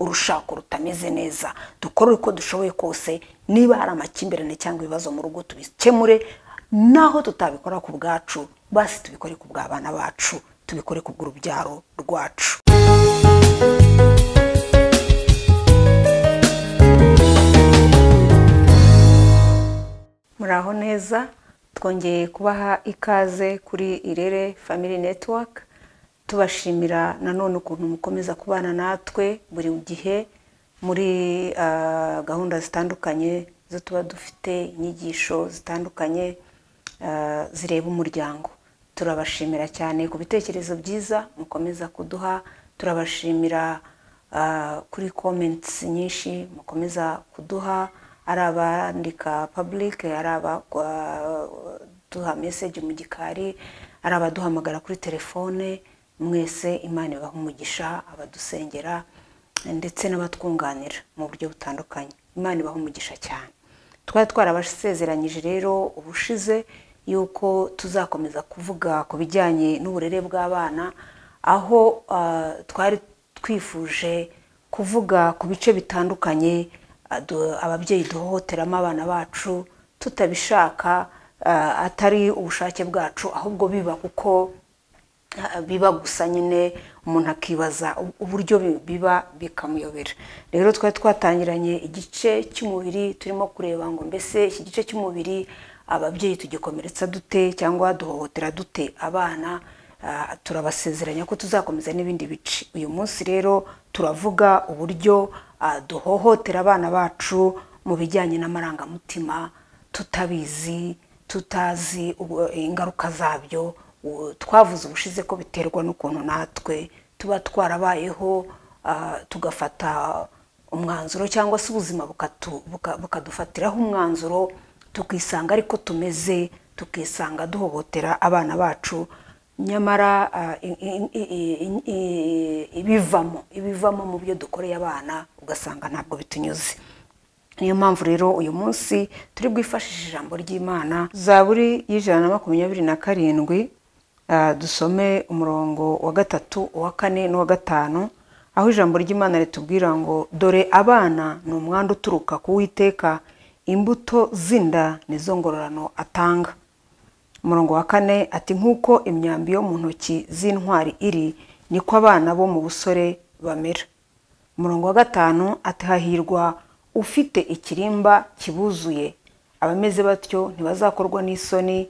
urushako rutameze neza dukore uko dushoboye kose niba hari amakimbirane cyangwa ibibazo mu rugo tubikemure naho tutabikora ku bwacu basi tubikore ku bw'abana bacu tubikore ku bw'urubyaro rwacu muraho neza twongeye kubaha ikaze kuri irere family network tubashimira nanone ukuntu mukomeza kubana natwe buri gihe muri ah, gahunda zitandukanye zo tuba dufite inyigisho zitandukanye ah, zireba umuryango turabashimira cyane ku bitekerezo byiza mukomeza kuduha turabashimira ah, kuri comments nyinshi mukomeza kuduha ari abandika public ari abaduha message mu gikari ari abaduhamagara kuri telefone mwese imana ibaha umugisha abadusengera ndetse n'abatwunganira mu buryo butandukanye imana ibaha umugisha cyane twari twarabasezeranyije rero ubushize yuko tuzakomeza kuvuga ku bijyanye n'uburere bw'abana aho ah, twari twifuje kuvuga ku bice bitandukanye adu- ababyeyi duhohoteramo abana bacu tutabishaka ah, atari ubushake bwacu ahubwo biba kuko ah, biba gusa nyine umuntu akibaza u- uburyo bi- biba bikamuyobera rero twari twatangiranye igice cy'umubiri turimo kureba ngo mbese iki gice cy'umubiri ababyeyi tugikomeretsa dute cyangwa duhohotera dute abana Ah, turabasezeranya ko tuzakomeza n'ibindi bice uyu munsi rero turavuga uburyo ah, duhohotera abana bacu mu bijyanye n'amarangamutima tutabizi tutazi ubu- ingaruka zabyo U- twavuze ubushize ko biterwa n'ukuntu natwe tuba twarabayeho ah, tugafata umwanzuro cyangwa se ubuzima bukatu- buka- bukadufatiraho umwanzuro tukisanga ariko tumeze tukisanga duhohotera abana bacu nyamara ah, i- i- i- i- i- ibivamo ibivamo mu byo dukoreye abana ugasanga ntabwo bitunyuze niyo mpamvu rero uyu munsi turi bwifashishe ijambo ry'imana zaburi y'ijana na makumyabiri na karindwi ah, dusome umurongo wa gatatu uwa kane n'uwa gatanu aho ijambo ry'imana ritubwira ngo dore abana ni umwanda uturuka ku witeka imbuto z'inda nizo ngororano atanga umurongo wa kane ati nk'uko imyambi yo mu ntoki z'intwari iri niko abana bo mu busore bamera umurongo wa gatanu ati hahirwa ufite ikirimba kibuzuye abameze batyo ntibazakorwa n'isoni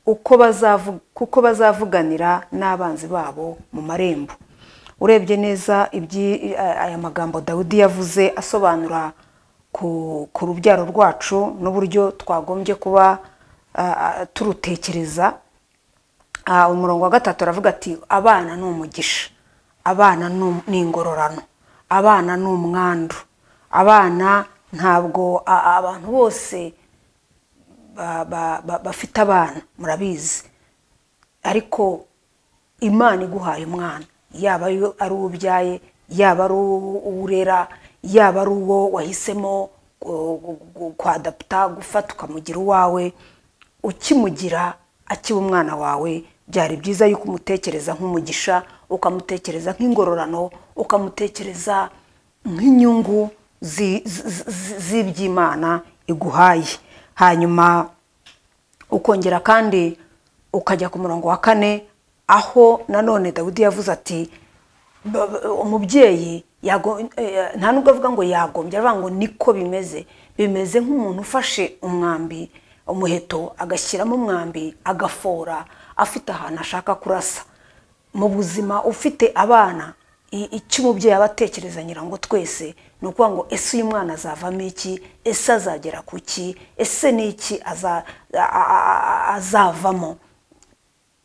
uko bazavu- kuko bazavuganira n'abanzi babo mu marembo urebye neza ibyi- aya magambo dawidi yavuze asobanura ku ku rubyaro rwacu n'uburyo twagombye kuba ah, ah, turutekereza Ah, umurongo wa gatatu aravuga ati abana ni umugisha abana ni um- ni ingororano abana ni umwandu abana ntabwo a- a- abantu bose ba- ba- ba- bafite abana murabizi ariko imana iguhaye umwana yaba ayo- ari uwo ubyaye yaba ari uwo urera yaba ari uwo wahisemo gu- gu- gu- kwadaputa gufata ukamugira uwawe ukimugira akiba umwana wawe byari byiza yuko umutekereza nk'umugisha ukamutekereza nk'ingororano ukamutekereza nk'inyungu zi- zi- zi- z'iby'imana iguhaye hanyuma ukongera kandi ukajya ku murongo wa kane aho nanone dawidi yavuze ati "Ba- ba- umubyeyi yago- eh, nta nubwo avuga ngo yagombye aravuga ngo niko bimeze bimeze nk'umuntu ufashe umwambi umuheto agashyiramo umwambi agafora afite ahantu ashaka kurasa mu buzima ufite abana i- icyo umubyeyi aba atekereza nyirango twese ni ukuvuga ngo ese uyu mwana azavamo iki ese azagera ku ki ese ni iki aza- a- a- a- azavamo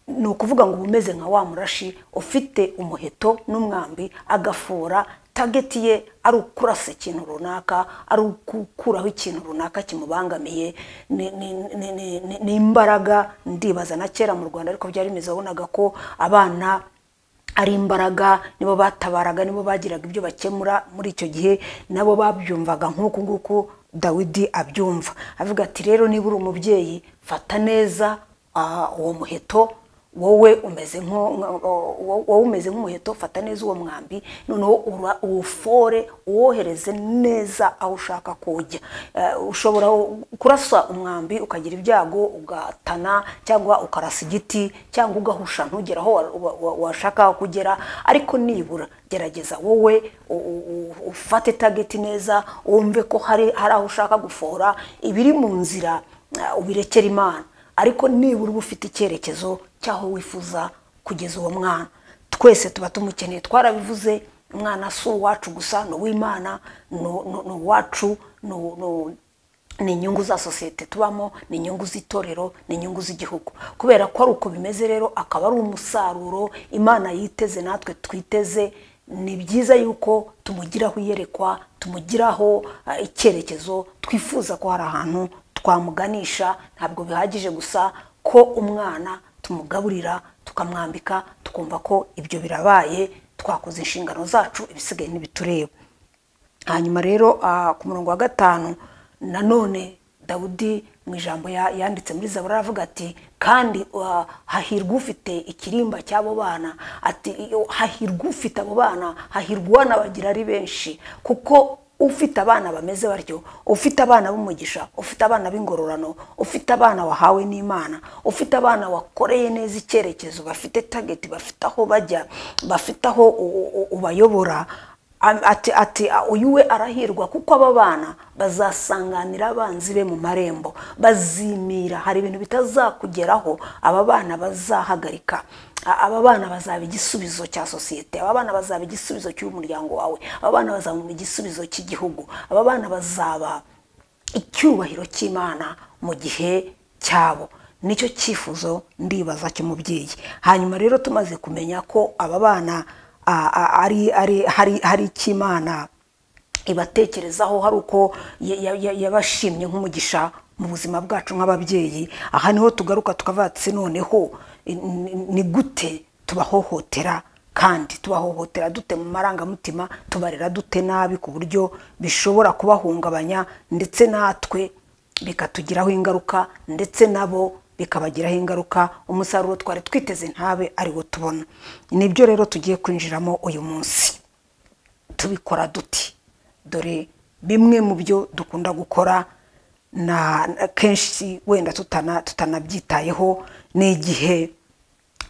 ni ukuvuga ngo uba umeze nka wa murashi ufite umuheto n'umwambi agafora tageti ye ari ukurasa ikintu runaka ari ukukuraho ikintu runaka kimubangamiye ni- ni- ni- ni- ni- ni imbaraga ndibaza na kera mu rwanda ariko byari bimeze wabonaga ko abana ari imbaraga nibo batabaraga nibo bagiraga ibyo bakemura muri icyo gihe nabo babyumvaga nk'uku nguku dawidi abyumva avuga ati rero niba uri umubyeyi fata neza ah, uwo muheto wowe umeze nko- nka- wo- wowe umeze nk'umuheto fata neza uwo mwambi noneho ura- uwufore uwohereze neza aho ushaka kujya Eh, ushobora kurasa umwambi ukagira ibyago ugatana cyangwa ukarasa igiti cyangwa ugahusha ntugera aho wa- wa- wa- washaka kugera ariko nibura gerageza wowe u- u- u- ufate tageti neza wumve ko hari hari aho ushaka gufora ibiri mu nzira eh, ubirekere imana ariko nibura uba ufite icyerekezo cy'aho wifuza kugeza uwo mwana twese tuba tumukeneye twarabivuze umwana si uwacu gusa ni uw'imana ni ni- ni uwacu ni ni- ni inyungu za sosiyete tubamo ni inyungu z'itorero ni inyungu z'igihugu kubera ko ari uko bimeze rero akaba ari umusaruro imana yiteze natwe twiteze ni byiza yuko tumugiraho iyerekwa tumugiraho eh, icyerekezo twifuza ko hari ahantu twamuganisha ntabwo bihagije gusa ko umwana tumugaburira tukamwambika tukumva ko ibyo birabaye twakoze inshingano zacu ibisigaye ntibitureba hanyuma rero ah, ku murongo wa gatanu nanone dawudi mu ijambo ya- yanditse muri zabura aravuga ati kandi ah, hahirwa ufite ikirimba cy'abo bana ati iyo- hahirwa ufite abo bana hahirwa uwanabagira ari benshi kuko ufite abana bameze batyo ufite abana b'umugisha ufite abana b'ingororano ufite abana wahawe n'imana ufite abana wakoreye neza icyerekezo bafite tageti bafite aho bajya bafite aho u- u- u- ubayobora Am- ati ati a- uyu we arahirwa kuko aba bana bazasanganira abanzi be mu marembo bazimira hari ibintu bitazakugeraho aba bana bazahagarika A- aba bana bazaba igisubizo cya sosiyete aba bana bazaba igisubizo cy'umuryango wawe aba bana bazaba igisubizo cy'igihugu aba bana bazaba icyubahiro cy'imana mu gihe cyabo nicyo cyifuzo ndibaza cy'umubyeyi hanyuma rero tumaze kumenya ko aba bana a- a- ari ari hari hari icy'imana ibatekerezaho hari uko ya- ya- ya- yabashimye nk'umugisha mu buzima bwacu nk'ababyeyi aha niho tugaruka tukavatse noneho i- ni- ni gute tubahohotera kandi tubahohotera dute mu marangamutima tubarera dute nabi ku buryo bishobora kubahungabanya ndetse natwe bikatugiraho ingaruka ndetse nabo bikabagiraho ingaruka umusaruro twari twiteze ntabe ariwo tubona nibyo rero tugiye kwinjiramo uyu munsi tubikora duti dore bimwe mu byo dukunda gukora na na- kenshi wenda tutana tutanabyitayeho ni igihe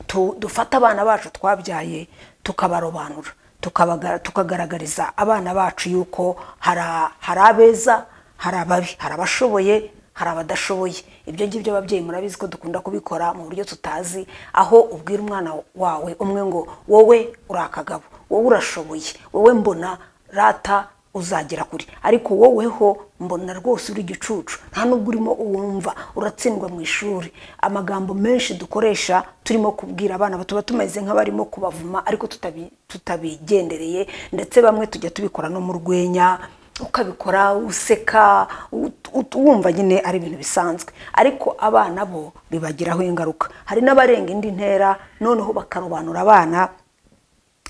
tu- dufata abana bacu twabyaye tukabarobanura tukabaga- tukagaragariza abana bacu yuko hari a- hari abeza hari ababi hari abashoboye hari abadashoboye ibyo ngibyo ababyeyi murabizi ko dukunda kubikora mu buryo tutazi aho ubwira umwana wawe umwe ngo wowe uri akagabo wowe urashoboye wowe mbona rata uzagera kure ariko woweho mbona rwose uri igicucu nta nubwo urimo uwumva uratsindwa mu ishuri amagambo menshi dukoresha turimo kubwira abana tuba tumeze nk'abarimo kubavuma ariko tutabi- tutabigendereye ndetse bamwe tujya tubikora no mu rwenya ukabikora useka ut- ut- wumva nyine ari ibintu bisanzwe ariko abana bo bibagiraho ingaruka hari n'abarenga indi ntera noneho bakarobanura abana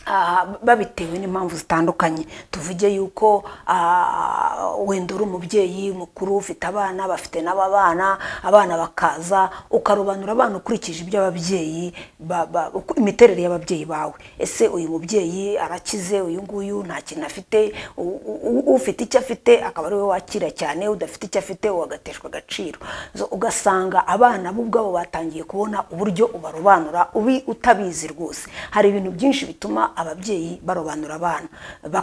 Ah, babitewe n'impamvu zitandukanye tuvuge yuko ah, wenda uri umubyeyi mukuru ufite abana bafite n'aba bana abana bakaza ukarobanura abana ukurikije ibyo ababyeyi ba- ba- uku- imiterere y'ababyeyi bawe ese uyu mubyeyi arakize uyu nguyu nta kintu afite u- u- u- ufite icyo afite akaba ari we wakira cyane udafite icyo afite uwagateshwa agaciro So, ugasanga abana bo ubwabo batangiye kubona uburyo ubarobanura ubi utabizi rwose hari ibintu byinshi bituma ababyeyi barobanura abana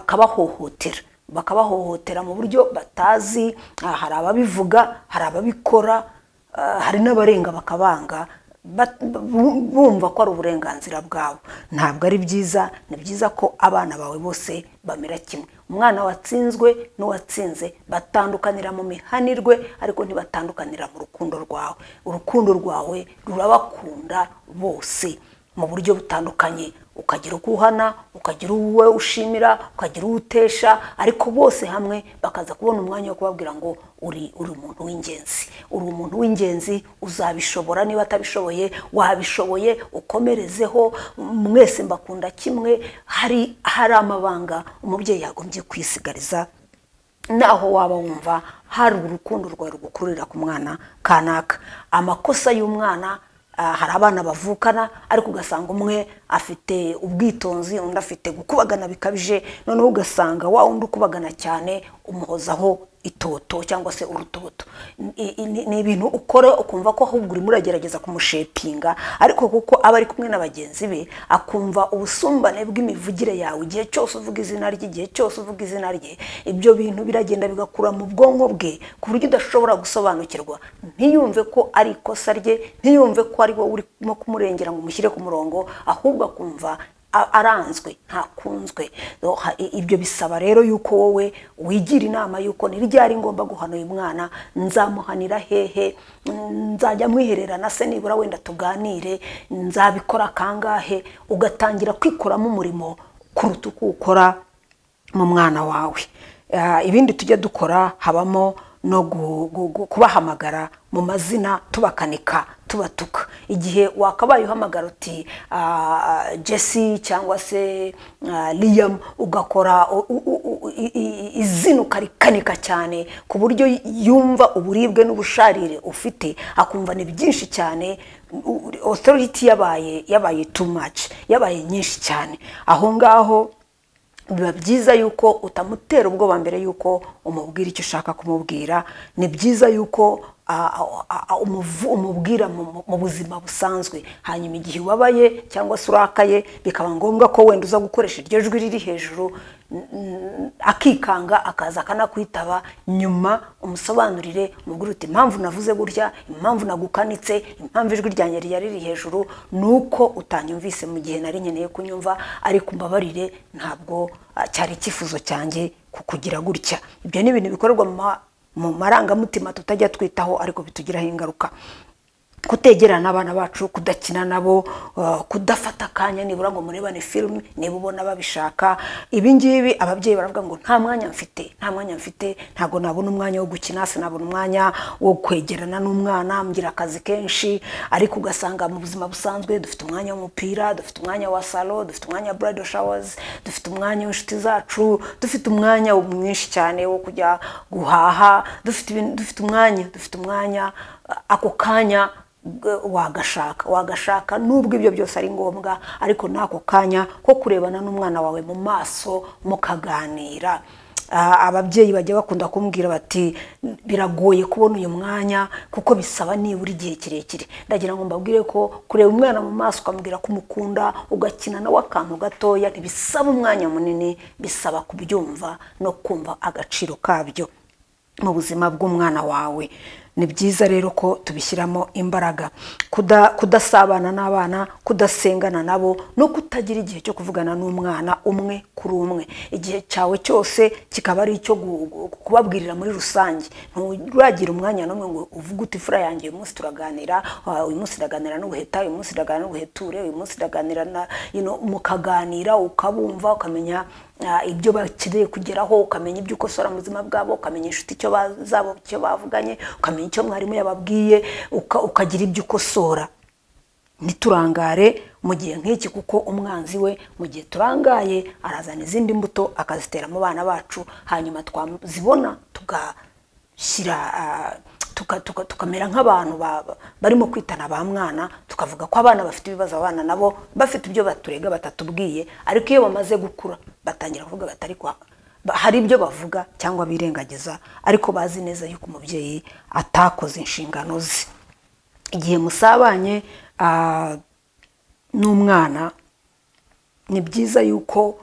bakabahohotera bakabahohotera mu buryo batazi ah, hari ababivuga hari ababikora ah, hari n'abarenga bakabanga bat- bu- bumva ko ari uburenganzira bwabo ntabwo ari byiza ni byiza ko abana bawe bose bamera kimwe umwana watsinzwe n'uwatsinze batandukanira mu mihanirwe ariko ntibatandukanira mu rukundo rwawe urukundo rwawe rurabakunda bose mu buryo butandukanye ukagira uko uhana ukagira uwo ushimira ukagira uwo utesha ariko bose hamwe bakaza kubona umwanya wo kubabwira ngo uri uri umuntu w'ingenzi uri umuntu w'ingenzi uzabishobora niba atabishoboye wabishoboye ukomerezeho mwese mbakunda kimwe hari hari amabanga umubyeyi yagombye kwisigariza naho waba wumva hari urukundo rwawe rugukururira ku mwana kanaka amakosa y'umwana ah, hari abana bavukana ariko ugasanga umwe afite ubwitonzi undi afite gukubagana bikabije noneho ugasanga wa wundi ukubagana cyane umuhozaho itoto cyangwa se urutoto I- i- ni ni ibintu ukora ukumva ko ahubwo urimo uragerageza kumushepinga ariko kuko aba ari kumwe na bagenzi be akumva ubusumbane bw'imivugire yawe igihe cyose uvuga izina rye igihe cyose uvuga izina rye ibyo bintu biragenda bigakura mu bwonko bwe ku buryo udashobora gusobanukirwa ntiyumve ko ari ikosa rye ntiyumve ko ari wowe urimo kumurengera ngo umushyire ku murongo ahubwo akumva a- aranzwe ntakunzwe So, ha- i- ibyo bisaba rero yuko wowe wigira inama yuko ni ryari ngomba guhana uyu mwana nzamuhanira hehe Mm, nzajya mwihererana se nibura wenda tuganire nzabikora kangahe ugatangira kwikoramo umurimo kuruta uko ukora mu mwana wawe Ah, ibindi tujya dukora habamo no gu- gu- gu- kubahamagara mu mazina tubakanika tubatuka igihe wakabaye uhamagara uti ah, jesse cyangwa se ah, liam ugakora u- u- u- i- i- izina ukarikanika cyane ku buryo yumva uburibwe n'ubusharire ufite akumva ni byinshi cyane u- u- authority yabaye yabaye too much yabaye nyinshi cyane aho ngaho biba byiza yuko utamutera ubwoba mbere yuko umubwira icyo ushaka kumubwira ni byiza yuko ah, ah, ah, umuvu- umubwira mu mu- mu buzima busanzwe hanyuma igihe ubabaye cyangwa se urakaye bikaba ngombwa ko wenda uza gukoresha iryo jwi riri hejuru n- n- akikanga akaza akanakwitaba nyuma umusobanurire umubwire uti impamvu navuze gutya impamvu nagukanitse impamvu ijwi ryanjye ryari riri hejuru ni uko utanyumvise mu gihe nari nkeneye kunyumva ariko umbabarire ntabwo ah, cyari icyifuzo cyanjye kukugira gutya ibyo ni ibintu bikorerwa mu ma- mu marangamutima tutajya twitaho ariko bitugiraho ingaruka kutegerana abana bacu kudakina nabo uh, kudafata akanya nibura ngo murebane filime niba ubona babishaka ibi ngibi ababyeyi baravuga ngo nta mwanya mfite nta mwanya mfite ntabwo nabona umwanya wo gukina sinabona umwanya wo kwegerana n'umwana mgira akazi kenshi ariko ugasanga mu buzima busanzwe dufite umwanya w'umupira dufite umwanya wa salo dufite umwanya wa bridal showers dufite umwanya w'inshuti zacu dufite umwanya mwinshi cyane wo kujya guhaha dufite ibintu- dufite umwanya dufite umwanya ako kanya g- wagashaka wagashaka nubwo ibyo byose ari ngombwa ariko n'ako kanya ko kurebana n'umwana wawe mu maso mukaganira Ah, ababyeyi bajya bakunda kumbwira bati biragoye kubona uyu mwanya kuko bisaba nibura igihe kirekire ndagira ngo mbabwire ko kureba umwana mu maso ukambwira ko umukunda ugakina nawe akantu gatoya ntibisaba umwanya munini bisaba kubyumva no kumva agaciro kabyo mu buzima bw'umwana wawe ni byiza rero ko tubishyiramo imbaraga Kuda- kudasabana n'abana kudasengana nabo no kutagira igihe cyo kuvugana n'umwana umwe kuri umwe igihe cyawe cyose kikaba ari icyo gu- gu- kubabwirira muri rusange nturagira umwanya n'umwe ngo uvuge uti fura yanjye uyu munsi turaganira ah, uyu munsi iraganira n'ubuheta uyu munsi iraganira n'ubuheture uyu munsi iraganira na you know, mukaganira ukabumva ukamenya Ah, ibyo bakeneye kugeraho ukamenya ibyo ukosora mu buzima bwabo ukamenya inshuti icyo ba- zabo icyo bavuganye ukamenya icyo mwarimu yababwiye uka- ukagira ibyo ukosora ntiturangare mu gihe nk'iki kuko umwanzi we mu gihe turangaye arazana izindi mbuto akazitera mu bana bacu hanyuma twazibona tugashyira ah, tuka- tuka- tukamera nk'abantu ba- ba- barimo kwitana ba mwana tukavuga ko abana bafite ibibazo abana nabo bafite ibyo baturega batatubwiye ariko iyo bamaze gukura batangira kuvuga batari kwa ba- hari ibyo bavuga cyangwa birengagiza ariko bazi neza yuko umubyeyi atakoze inshingano ze igihe musabanye ah, n'umwana ni byiza yuko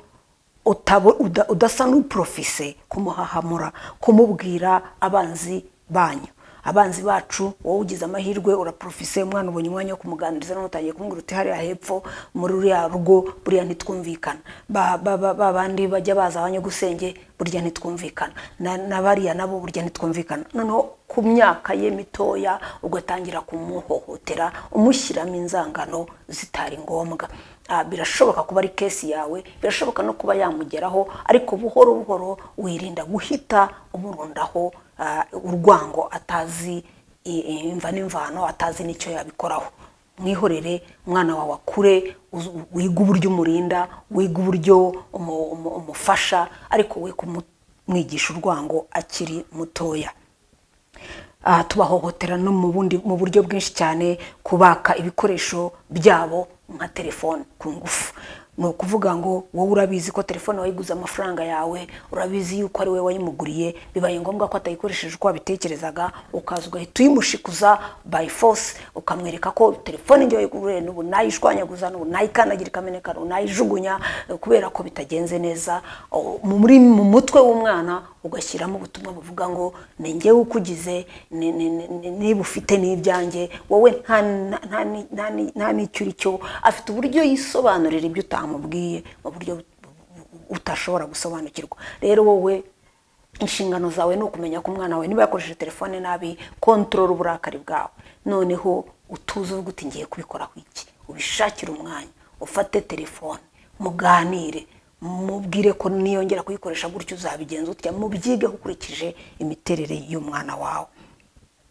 utabo- uda- udasa n'uprofise kumuhahamura kumubwira abanzi banyu abanzi bacu wowe ugize amahirwe uraprofise umwana ubonye umwanya wo kumuganiriza none utangiye kumubwira uti hariya hepfo muri ruriya rugo buriya ntitwumvikana ba ba- ba- ba bandi bajya baza abanyagusenge burya ntitwumvikana na na bariya nabo burya ntitwumvikana noneho ku myaka ye mitoya ugatangira kumuhohotera umushyiramo inzangano zitari ngombwa Ah, birashoboka kuba ari kesi yawe birashoboka no kuba yamugeraho ariko buhoro buhoro wirinda guhita umurundaho ah, urwango atazi i- i- imva n'imvano atazi n'icyo yabikoraho mwihorere umwana wawe akure uzi- wiga uburyo umurinda wiga uburyo umu- umu- umufasha ariko we kumwigisha urwango akiri mutoya ah, tubahohotera no mu bundi mu buryo bwinshi cyane kubaka ibikoresho byabo nka telefone ku ngufu ni ukuvuga ngo wowe urabizi ko telefone wayiguze amafaranga yawe urabizi yuko ari wowe wayimuguriye bibaye ngombwa ko atayikoresheje uko wabitekerezaga ukaza ugahita uyimushikuza by force ukamwereka ko telefone njye wayiguriye n'ubu nayishwanyaguza n'ubu nayikandagira ikameneka n'ubu nayijugunya eh, kubera ko bitagenze neza Oh, mu- muri mu mutwe w'umwana ugashyiramo ubutumwa buvuga ngo ni njyewe ukugize ni- ni- ni- ni- niba ufite n'ibyanjye wowe nta- nta- nta ni- nta ni- nta n'icyo uri cyo afite uburyo yisobanurira ibyo utamubwiye mu buryo bu- bu- bu- utashobora gusobanukirwa rero wowe inshingano zawe ni ukumenya ko umwana wawe niba yakoresheje telefone nabi kontorora uburakari bwawe noneho utuze uvuga uti ngiye kubikoraho iki ubishakire umwanya ufate telefone muganire mubwire ko niyongera kuyikoresha gutyo uzabigenza utya mubyige ukurikije imiterere y'umwana wawe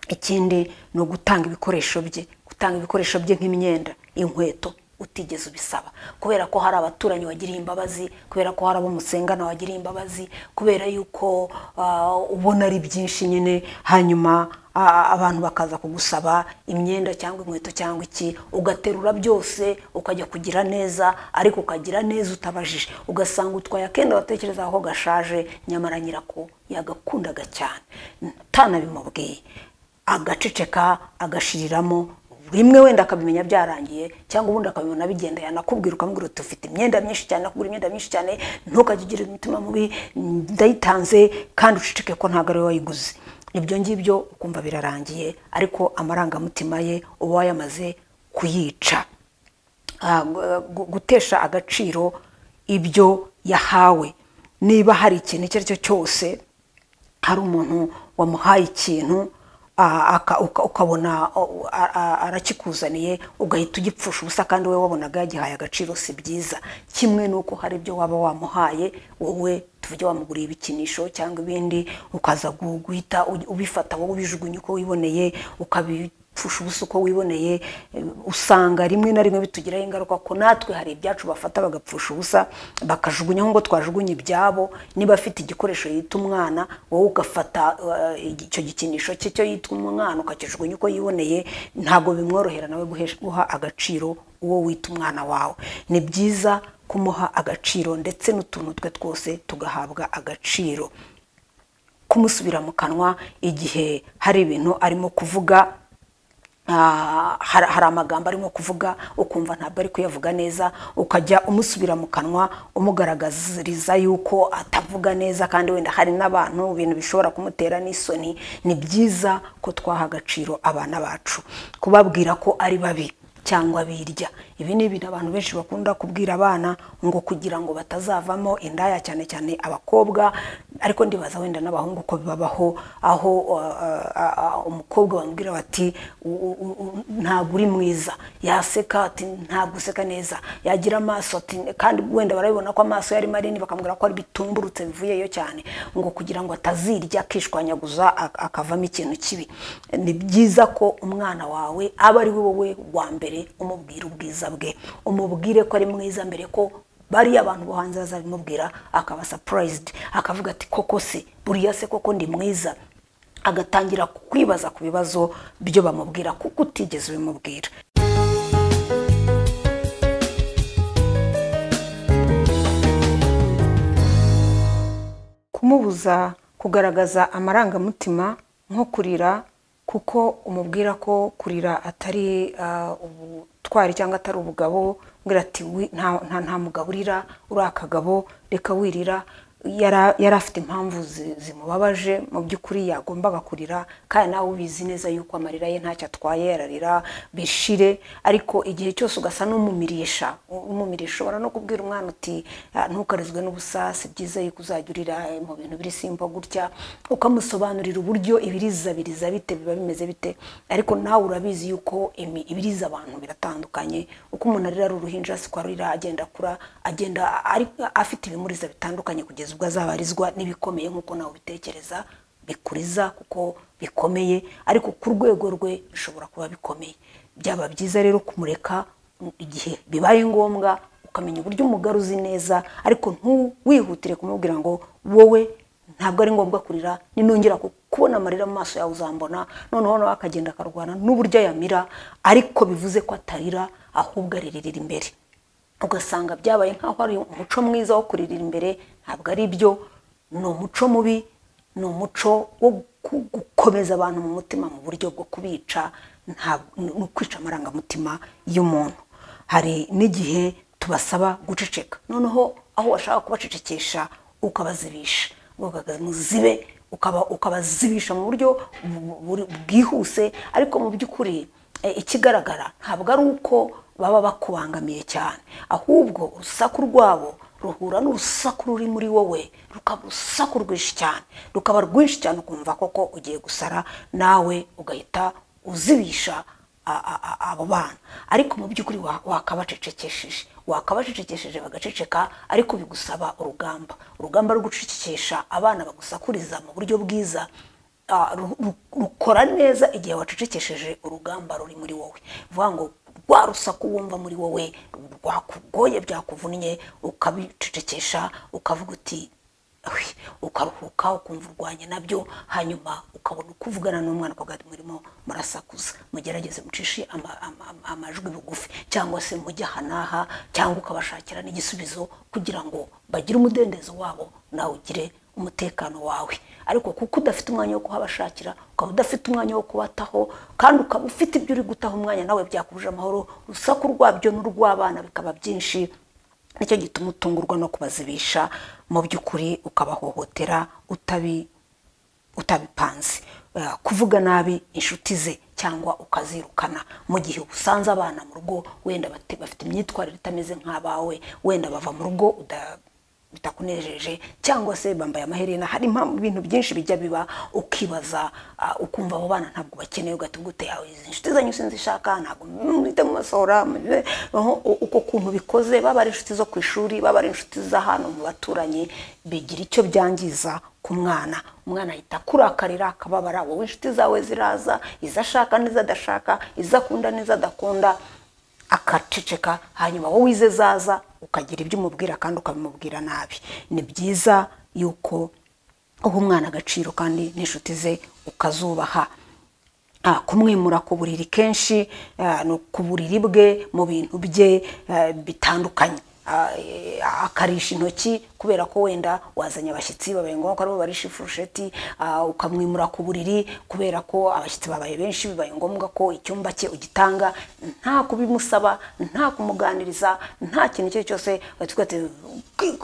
ikindi ni ugutanga ibikoresho bye gutanga ibikoresho bye nk'imyenda inkweto utigeze ubisaba kubera ko hari abaturanyi wagiriye imbabazi kubera ko hari abo musengana wagiriye imbabazi kubera yuko ah, ubona ari byinshi nyine hanyuma ah, abantu bakaza kugusaba imyenda cyangwa inkweto cyangwa iki ugaterura byose ukajya kugira neza ariko ukagira neza utabajije ugasanga utwaye akenda watekerezaho gashaje nyamara nyirako yagakundaga cyane utanabimubwiye agaceceka agashiriramo rimwe wenda akabimenya byarangiye cyangwa ubundi akabibona bigenda yanakubwira ukamubwira uti ufite imyenda myinshi cyane nakugura imyenda myinshi cyane ntukajye ugira umutima mubi ndayitanze kandi uceceke ko ntabwo ariwe wayiguze ibyo ngibyo ukumva birarangiye ariko amarangamutima ye uba wayamaze kuyica ah, gu- gu- gutesha agaciro ibyo yahawe niba hari ikintu icyo ari cyo cyose hari umuntu wamuhaye ikintu ah, aka- uka- ukabona o- a- a- arakikuzaniye ugahita ugipfusha ubusa kandi wowe wabonaga yagihaye agaciro si byiza kimwe n'uko hari ibyo waba wamuhaye wowe tuvuge wamuguriye ibikinisho cyangwa ibindi ukaza gu- guhita ubi- ubifata wowe ubijugunya uko wiboneye ukabi pfusha ubusa uko wiboneye eh, usanga rimwe na rimwe bitugiraho ingaruka ko natwe hari ibyacu bafata bagapfusha ubusa bakajugunya nk'uko twajugunya ibyabo niba afite igikoresho yita umwana wowe ugafata eh, icyo gikinisho cye cyo yita umwana ukakijugunya uko yiboneye ntabwo bimworohera nawe guhesha- guha agaciro uwo wita umwana wawe ni byiza kumuha agaciro ndetse n'utuntu twe twose tugahabwa agaciro kumusubira mu kanwa igihe hari ibintu arimo kuvuga ah, hari hari amagambo arimo kuvuga ukumva ntabwo ari kuyavuga neza ukajya umusubira mu kanwa umugaragariza yuko atavuga neza kandi wenda hari n'abantu ibintu bishobora kumutera n'isoni ni byiza ko twaha agaciro abana bacu kubabwira ko ari babi cyangwa birya ibi ni ibintu abantu benshi bakunda kubwira abana ngo kugira ngo batazavamo indaya cyane cyane abakobwa ariko ndibaza wenda n'abahungu ko bibabaho aho uh, uh, uh, umukobwa bamubwira bati "U- u- u- ntabwo uri mwiza yaseka ati ntabwo useka neza yagira amaso ati kandi wenda barabibona ko amaso yari manini bakamubwira ko ari bitumburutse bivuyeyo cyane ngo kugira ngo atazirya akishwanyaguza ak- akavamo ikintu kibi ni byiza ko umwana wawe aba ari wowe wa mbere umubwira ubwiza bwe umubwire ko ari mwiza mbere ko bariya abantu bo hanze bazabimubwira akaba surprised akavuga ati koko se buriya se koko ndi mwiza agatangira kwibaza ku bibazo byo bamubwira kuko utigeze ubimubwira kumubuza kugaragaza amarangamutima nko kurira kuko umubwira ko kurira atari ah, ubutwari cyangwa atari ubugabo umbwira ati "Wi- nta nta- nta mugabo urira uri akagabo reka wirira yara- yari afite impamvu zi- zimubabaje mu by'ukuri yagombaga kurira kandi nawe ubizi neza yuko amarira ye ntacyo atwaye yararira bishire ariko igihe cyose ugasa n'umumirisha umumirisha ushobora no kubwira umwana uti "Ah, ntukarizwe n'ubusa si byiza yuko uzajya urira eh, mu bintu biri simba gutya ukamusobanurira uburyo ibirizabiriza bite biba bimeze bite ariko nawe urabizi yuko imi- ibiriza abantu biratandukanye uko umuntu arira ari uruhinja siko arira agenda akura agenda a- ari- afite ibimuriza bitandukanye kugeza ubwo azabarizwa n'ibikomeye nk'uko nawe ubitekereza bikuriza kuko bikomeye ariko ku rwego rwe bishobora kuba bikomeye byaba byiza rero kumureka mm, igihe bibaye ngombwa ukamenya uburyo umugaruzi neza ariko ntuwihutire kumubwira ngo wowe ntabwo ari ngombwa kurira ninongera ku- ku- kubona amarira mu maso yawe uzambona noneho nawe akagenda akarwana n'uburyo ayamira ariko bivuze ko atarira ahubwo aririra imbere ugasanga byabaye nk'aho ari umuco mwiza wo kuririra imbere ntabwo ari byo ni umuco mubi ni umuco wo gu- gukomeza abantu mu mutima mu buryo bwo kubica nta- ni ni ukwica amarangamutima y'umuntu hari n'igihe tubasaba guceceka noneho aho washaka kubacecekesha ukabazibisha ukabaga muzibe ukaba ukabazibisha mu buryo bu- bu- bwihuse ariko mu by'ukuri eh, ikigaragara ntabwo ari uko baba bakubangamiye cyane ahubwo urusaku rwabo ruhura n'urusaku ruri muri wowe rukaba urusaku rwinshi cyane rukaba rwinshi cyane ukumva koko ugiye gusara nawe ugahita uzibisha a- a- a- abo bana ariko mu by'ukuri wa- wakabacecekesheje wakabacecekesheje bagaceceka ariko bigusaba urugamba urugamba rwo gucecekesha abana bagusakuriza mu buryo bwiza ah, ru- ru- rukora neza igihe wacecekesheje urugamba ruri muri wowe bivuga ngo rwa rusaku wumva muri wowe rwakugoye byakuvunnye ukabicecekesha ukavuga uti Ahi, ukaruhuka ukumva urwanya nabyo hanyuma ukabona uko uvugana n'umwana ukagati murimo murasakuza mugerageze mucishe ama- ama- ama- amajwi bugufi cyangwa se mujye aha n'aha cyangwa ukabashakira n'igisubizo kugira ngo bagire umudendezo wabo nawe ugire umutekano wawe ariko kuko udafite umwanya wo kuhabashakira ukaba udafite umwanya wo kubataho kandi ukaba ufite ibyo uri gutaha umwanya nawe byakuruje amahoro urusaku rwabyo n'urw'abana bikaba byinshi nicyo gituma utungurwa no kubazibisha mu by'ukuri ukabahohotera utabi utabipanze Eh, kuvuga nabi inshuti ze cyangwa ukazirukana mu gihe usanze abana mu rugo wenda bate- bafite imyitwarire itameze nk'abawe wenda bava mu rugo uda- bitakunejeje cyangwa se bambaye amaherena hari impamvu- ibintu byinshi bijya biba ukibaza ah, ukumva abo bana ntabwo bakeneye ugatigute yawe izi inshuti zanyu sinzishaka ntabwo mwite mu masohora mu- aho u- uko kuntu bikoze baba ari inshuti zo ku ishuri baba ari inshuti za hano mu baturanyi bigira icyo byangiza ku mwana umwana ahita akurakarira akababara wowe inshuti zawe ziraza izo ashaka n'izo adashaka izo akunda n'izo adakunda akaceceka hanyuma wowe ize zaza ukagira ibyo umubwira kandi ukabimubwira nabi ni byiza yuko uha umwana agaciro kandi n'inshuti ze ukazubaha Ah, kumwimura ku buriri kenshi ah, no ku buriri bwe mu bintu bye eh, bitandukanye Ah, eh, akarisha intoki kubera ko wenda wazanye abashyitsi babaye ngombwa ko aribo barisha ifurusheti ah, ukamwimura ku buriri kubera ko abashyitsi babaye benshi bibaye ngombwa ko icyumba cye ugitanga nta kubimusaba nta kumuganiriza nta kintu icyo ari cyo cyose ugahita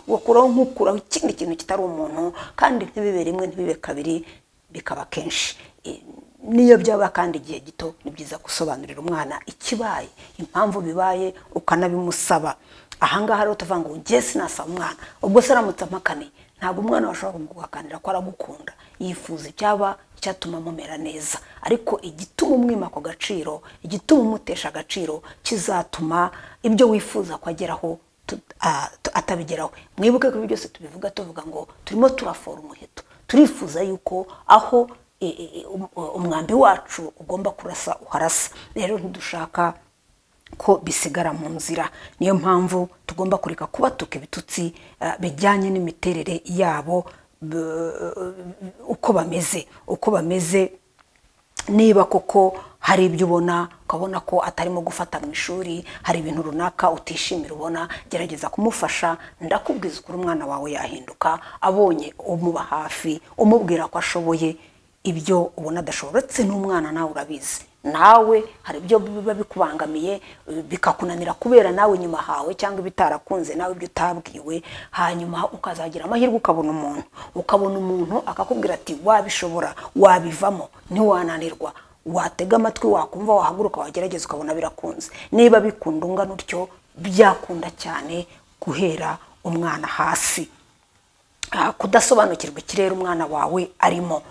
ukuraho nk'ukuraho ikindi kintu kitari umuntu kandi ntibibe rimwe ntibibe kabiri bikaba kenshi I- niyo byaba kandi igihe gito ni byiza gusobanurira umwana ikibaye impamvu bibaye ukanabimusaba ahangaha rero tuvuga ngo ngiye sinasaba umwana ubwo se aramutse ampakaniye ntabwo umwana washobora guhakanira ko aragukunda yifuza icyaba icyatuma mumera neza ariko igituma umwima ako gaciro igituma umutesha agaciro kizatuma ibyo wifuza ko ageraho tu- ah, tu- atabigeraho mwibuke ko ibyo byose tubivuga tuvuga ngo turimo turafora umuheto turifuza yuko aho e, e, e, um- umwambi wacu ugomba kurasa uharasa rero ntidushaka ko bisigara mu nzira niyo mpamvu tugomba kureka kubatuka ibitutsi eh, bijyanye n'imiterere yabo b- uko bameze uko bameze niba koko hari ibyo ubona ukabona ko atarimo gufata mu ishuri hari ibintu runaka utishimira ubona gerageza kumufasha ndakubwiza ukuntu umwana wawe yahinduka abonye umuba hafi umubwira ko ashoboye ibyo ubona adashobora uretse n'umwana nawe urabizi nawe hari ibyo biba bikubangamiye eh, bikakunanira kubera nawe inyuma hawe cyangwa ibitarakunze nawe ibyo utabwiwe hanyuma ukazagira amahirwe ukabona umuntu ukabona umuntu akakubwira ati wabishobora wabivamo ntiwananirwa watega amatwi wakumva wahaguruka wagerageza ukabona birakunze niba bikunda ungana utyo byakunda cyane guhera umwana hasi Ah, kudasobanukirwa ikirere umwana wawe arimo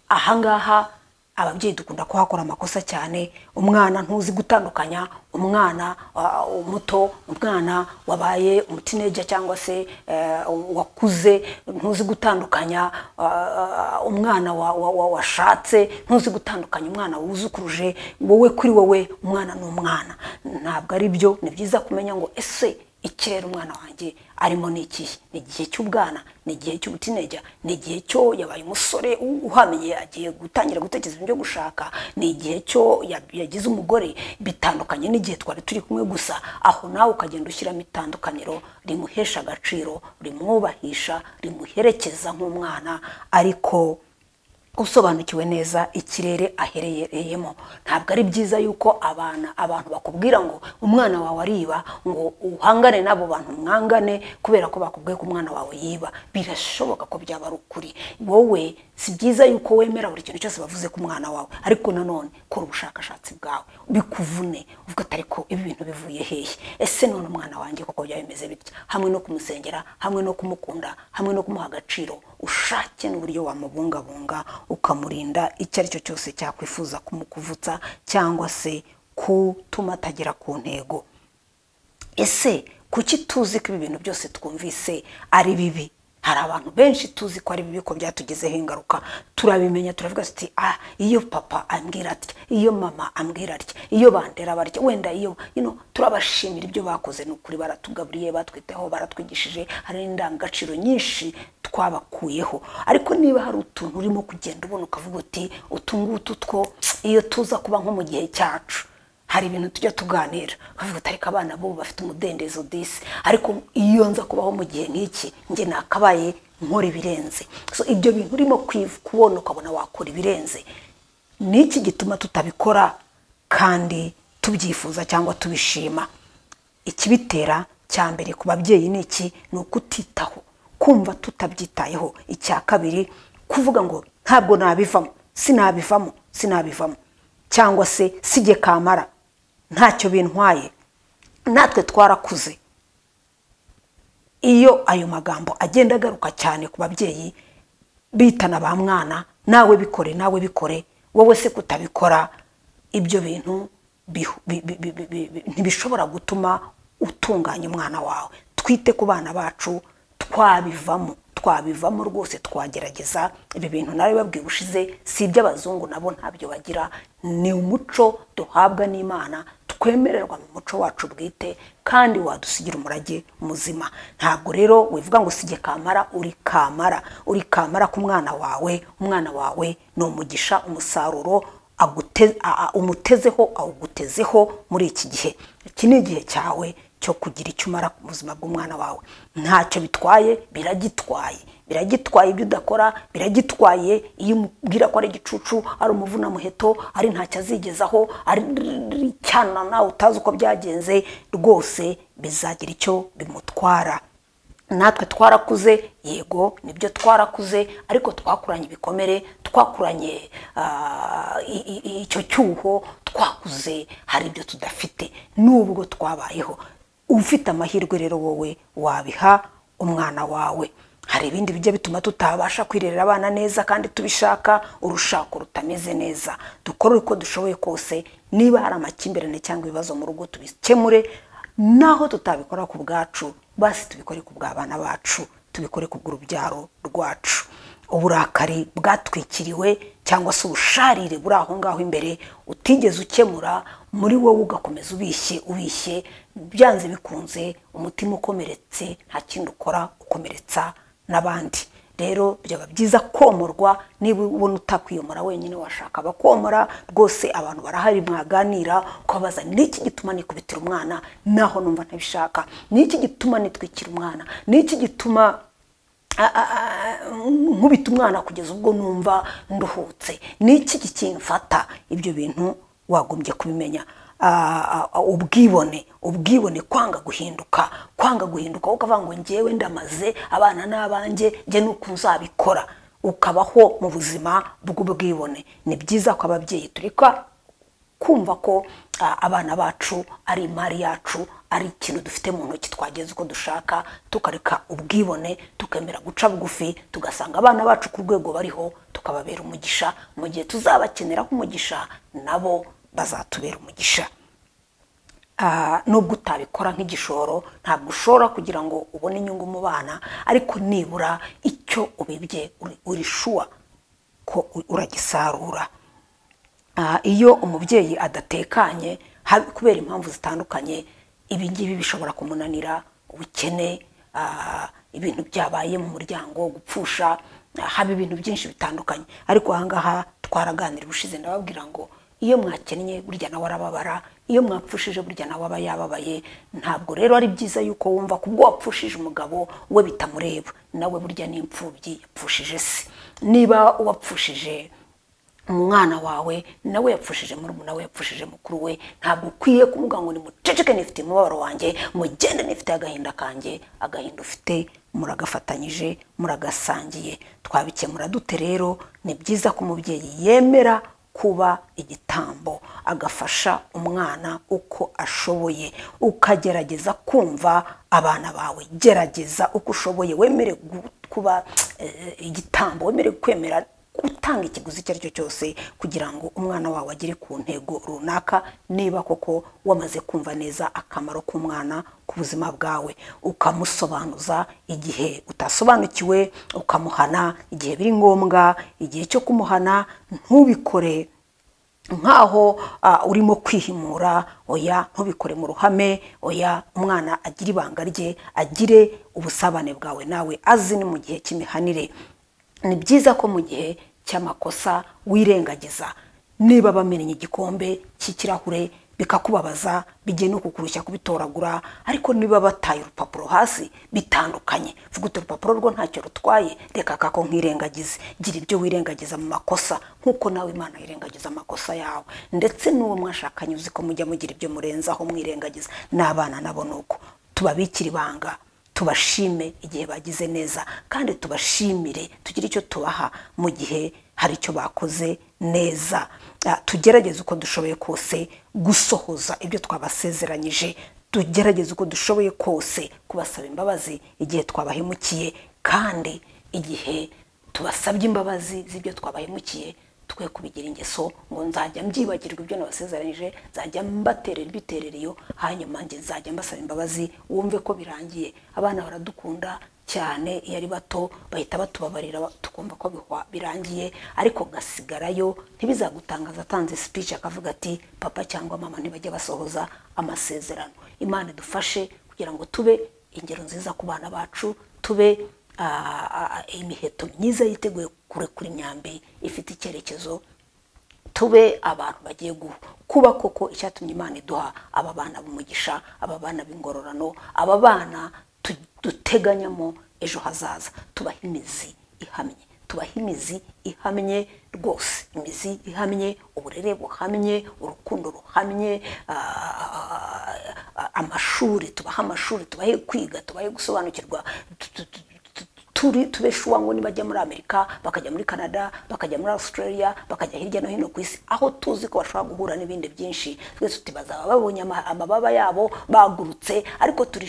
ahangaha ababyeyi dukunda kuhakora amakosa cyane umwana ntuzi gutandukanya umwana ah, muto umwana wabaye umutineja cyangwa se eh, wakuze ntuzi gutandukanya ah, umwana wa- wa- wa- washatse ntuzi gutandukanya umwana wuzukuruje wowe kuri wowe umwana ni umwana ntabwo ari byo ni byiza kumenya ngo ese ikirere umwana wanjye arimo ni ikihe ni igihe cy'ubwana ni igihe cy'ubutineja ni igihe cyo yabaye umusore u- uhamye agiye gutangira gutekereza ibyo gushaka ni igihe cyo ya- yagize umugore bitandukanye n'igihe twari turi kumwe gusa aho nawe ukagenda ushyiramo itandukaniro rimuhesha agaciro rimwubahisha rimuherekeza nk'umwana ariko usobanukiwe neza ikirere aherereyemo ntabwo ari byiza yuko abana abantu bakubwira ngo umwana wawe ariba ngo uhangane n'abo bantu mwangane kubera ko bakubwiye ko umwana wawe yiba birashoboka ko byaba ari ukuri wowe si byiza yuko wemera buri kintu cyose bavuze ku mwana wawe ariko nanone kora ubushakashatsi bwawe bikuvune uvuga ati ariko ibi bintu bivuye hehe ese none umwana wanjye koko byaba bimeze bitya hamwe no kumusengera hamwe no kumukunda hamwe no kumuha agaciro ushake n'uburyo wamubungabunga ukamurinda icyo ari cyo cyose cyakwifuza kumukuvutsa cyangwa se kutuma atagera ku ntego ese kuki tuzi ko ibi bintu byose twumvise ari bibi hari abantu benshi tuzi ko ari bibi ko byatugezeho ingaruka turabimenya turavuga tuti ah iyo papa ambwira atya iyo mama ambwira atya iyo bandera barya wenda iyo you know, turabashimira ibyo bakoze ni ukuri baratugaburiye batwitaho baratwigishije hari indangagaciro nyinshi twabakuyeho ariko niba hari utuntu urimo kugenda ubona ukavuga uti utu ngutu two iyo tuza kuba nko mu gihe cyacu hari ibintu tujya tuganira bavuga ati ariko abana bo bafite umudendezo disi ariko iyo nza kubaho mu gihe nk'iki njye nakabaye nkora ibirenze so ibyo bintu urimo kwiv- kubona ukabona wakora ibirenze ni iki gituma tutabikora kandi tubyifuza cyangwa tubishima ikibitera cya mbere ku babyeyi ni iki ni ukutitaho kumva tutabyitayeho icya kabiri kuvuga ngo ntabwo nabivamo sinabivamo sinabivamo cyangwa se sijye kamara ntacyo bintwaye natwe twarakuze iyo ayo magambo agenda agaruka cyane ku babyeyi bitana ba mwana nawe bikore nawe bikore wowe se kutabikora ibyo bintu bihu- bi- bi- bi- bi- bi- bi- ntibishobora gutuma utunganya umwana wawe twite ku bana bacu twabivamo twabivamo rwose twagerageza ibi bintu nawe babwiye ubushize si iby'abazungu nabo ntabyo bagira ni umuco duhabwa n'imana twemererwa mu muco wacu bwite kandi wadusigira umurage muzima ntabwo rero wivuga ngo usige kamara uri kamara uri kamara ku mwana wawe umwana wawe ni umugisha umusaruro agute- a- a- umutezeho awugutezeho muri iki gihe iki ni igihe cyawe cyo kugira icyo umara ku buzima bw'umwana wawe ntacyo bitwaye biragitwaye biragitwaye ibyo udakora biragitwaye iyo umubwira ko ari igicucu ari umuvunamuheto ari ntacyo azigezaho ari cyana nawe utazi uko byagenze rwose bizagira icyo bimutwara natwe twarakuze yego nibyo twarakuze ariko twakuranye ibikomere twakuranye ah, i- i- icyo cyuho twakuze hari ibyo tudafite nubwo twabayeho ufite amahirwe rero wowe wabiha umwana wawe hari ibindi bijya bituma tutabasha kwirerera abana neza kandi tubishaka urushako rutameze neza dukore uko dushoboye kose niba hari amakimbirane cyangwa ibibazo mu rugo tubikemure naho tutabikora ku bwacu basi tubikore ku bw'abana bacu tubikore ku bw'urubyaro rwacu uburakari bwatwikiriwe cyangwa se ubusharire buri aho ngaho imbere utigeze ukemura muri wowe ugakomeza ubishye ubishye byanze bikunze umutima ukomeretse nta kindi ukora ukomeretsa n'abandi rero byaba byiza komorwa niba ubona utakwiyomora wenyine washaka abakomora rwose abantu barahari mwaganira ukababaza niki gituma nikubitira umwana naho numva ntabishaka niki gituma nitwikira umwana niki gituma a- a- a- nkubita umwana kugeza ubwo numva nduhutse niki kikimfata ibyo bintu wagombye kubimenya Ah, ah, ubwibone ubwibone kwanga guhinduka kwanga guhinduka wowe ukavuga ngo ngewe ndamaze abana n'abanjye njye nuko nzabikora ukabaho mu buzima bw'ubwibone ni byiza ko ababyeyi tureka kumva ko ah, abana bacu ari imari yacu ari ikintu dufite mu ntoki twageze uko dushaka tukareka ubwibone tukemera guca bugufi tugasanga abana bacu ku rwego bariho tukababera umugisha mu gihe tuzabakeneraho umugisha nabo bazatubera umugisha Ah, nubwo utabikora nk'igishoro ntabwo ushobora kugira ngo ubone inyungu mu bana ariko nibura icyo ubibye uri- uri shuwa ko u- uragisarura Ah, iyo umubyeyi adatekanye hab- kubera impamvu zitandukanye ibi ngibi bishobora kumunanira ubukene ah, ibintu byabaye mu muryango gupfusha ah, haba ibintu byinshi bitandukanye ariko ahangaha twaraganira ubushize ndababwira ngo iyo mwakennye burya nawe arababara iyo mwapfushije burya nawe aba yababaye ntabwo rero ari byiza yuko wumva kubwo wapfushije umugabo we bitamureba nawe burya ni imfubyi yapfushije se niba uwapfushije umwana wawe nawe yapfushije murumuna we yapfushije mukuru we ntabwo ukwiye kuvuga ngo nimuceceke nifite umubabaro wanjye mugende nifite agahinda kanjye agahinda ufite muragafatanyije muragasangiye twabikemura dute rero ni byiza ko umubyeyi yemera kuba igitambo agafasha umwana uko ashoboye ukagerageza kumva abana bawe gerageza uko ushoboye wemere gu- kuba eh, igitambo wemere kwemera utanga ikiguzi icyo ari cyo cyose kugira ngo umwana wawe agere ku ntego runaka niba koko wamaze kumva neza akamaro k'umwana ku buzima bwawe ukamusobanuza igihe utasobanukiwe ukamuhana igihe biri ngombwa igihe cyo kumuhana ntubikore nk'aho ah, urimo kwihimura oya ntubikore mu ruhame oya umwana agire ibanga rye agire ubusabane bwawe nawe azi ni mu gihe cy'imihanire ni byiza ko mu gihe cy'amakosa wirengagiza niba bamenye igikombe cy'ikirahure bikakubabaza bigiye no kukurushya kubitoragura ariko niba bataye urupapuro hasi bitandukanye vuga uti urupapuro rwo ntacyo rutwaye reka kako nkirengagize gira ibyo wirengagiza mu makosa nk'uko nawe imana yirengagiza amakosa yawe ndetse n'uwo mwashakanye uzi ko mujya mugira ibyo murenzaho mwirengagiza n'abana nabo ni uko tubabikira ibanga tubashime igihe bagize neza kandi tubashimire tugire icyo tubaha mu gihe hari icyo bakoze neza Ah, tugerageze uko dushoboye kose gusohoza ibyo twabasezeranyije tugerageze uko dushoboye kose kubasaba imbabazi igihe twabahemukiye kandi igihe tubasabye imbabazi z'ibyo twabahemukiye twe kubigira ingeso ngo nzajya mbyibagirwa ibyo nabasezeranyije nzajya mbaterera ibiterera iyo hanyuma njye nzajya mbasaba imbabazi wumve ko birangiye abana baradukunda cyane iyo ari bato bahita batubabarira ba- tukumva ko bihwa- birangiye ariko gasigarayo ntibizagutangaza atanze speech akavuga ati papa cyangwa mama ntibajya basohoza amasezerano imana idufashe kugira ngo tube ingero nziza ku bana bacu tube ah, ah, imiheto myiza yiteguye kurekura imyambi ifite icyerekezo tube abantu bagiye gu- kuba koko icyatumye imana iduha aba bana b'umugisha aba bana b'ingororano aba bana tu- duteganyamo ejo hazaza tubaha imizi ihamye tubaha imizi ihamye rwose imizi ihamye uburere buhamye urukundo ruhamye ah, amashuri tubahe amashuri tubahe kwiga tubahe gusobanukirwa tu- tu- tu- turi tubeshuwa ngo nibajya muri amerika bakajya muri canada bakajya muri australia bakajya hirya no hino ku isi aho tuzi ko bashobora guhura n'ibindi byinshi twese tuti bazaba babonye ama- amababa yabo bagurutse ariko turi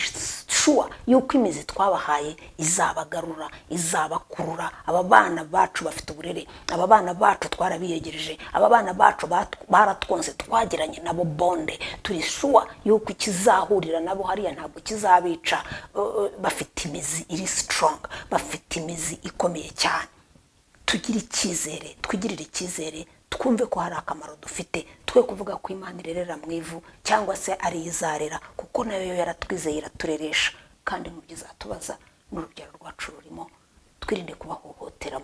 shuwa yuko imizi twabahaye izabagarura izabakurura aba bana bacu bafite uburere aba bana bacu twarabiyegereje aba bana bacu bat- baratwonse twagiranye nabo bonde turi shuwa yuko ikizahurira nabo hariya ntabwo kizabica Uh, bafite imizi iri sitoronga bafite imizi ikomeye cyane tugire icyizere twigirire icyizere twumve ko hari akamaro dufite twe kuvuga ko imana irerera mu ivu cyangwa se ari yo izarera kuko nayo yo yaratwizeye iratureresha kandi mu byo izatubaza n'urubyaro rwacu rurimo twirinde kubahohotera